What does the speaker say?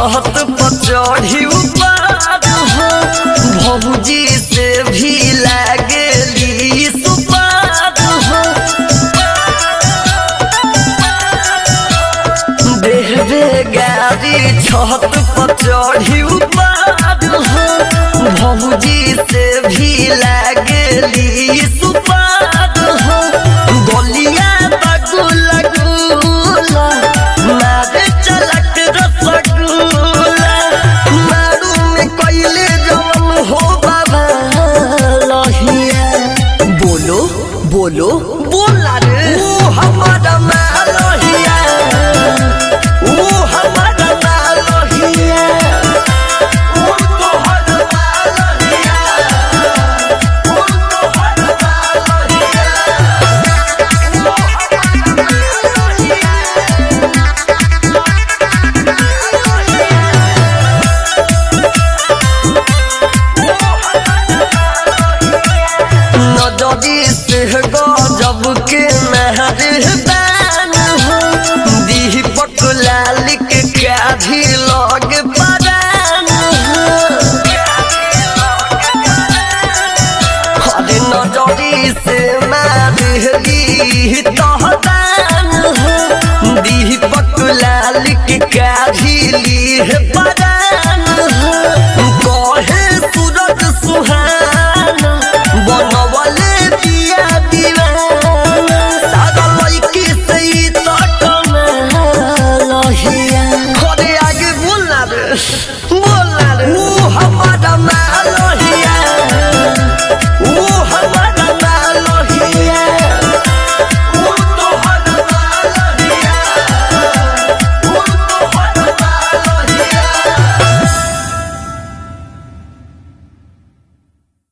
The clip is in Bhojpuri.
छत पर चढ़ी उपाद हो भौजी से भी लागली सुपाद हो देहबे गाड़ी छत पर चढ़ी उपाद हो भौजी से भी लागली सुपाद हो गलिया बगुला गुला मारे चलक रसगुल्ला मारू में कैले जवन हो बाबा लहिया बोलो बोलो बोला रे ओ हमारा मालहिया ओ हमारा मालहिया ओ तोहर मालहिया ओ तोहर मालहिया नजरी से गजब के मेहरबान हो दीपक लाल के काढ़ी लग परान हो हरे नजरी से मारली तहदान हो दीपक लाल के काढ़ी ली परान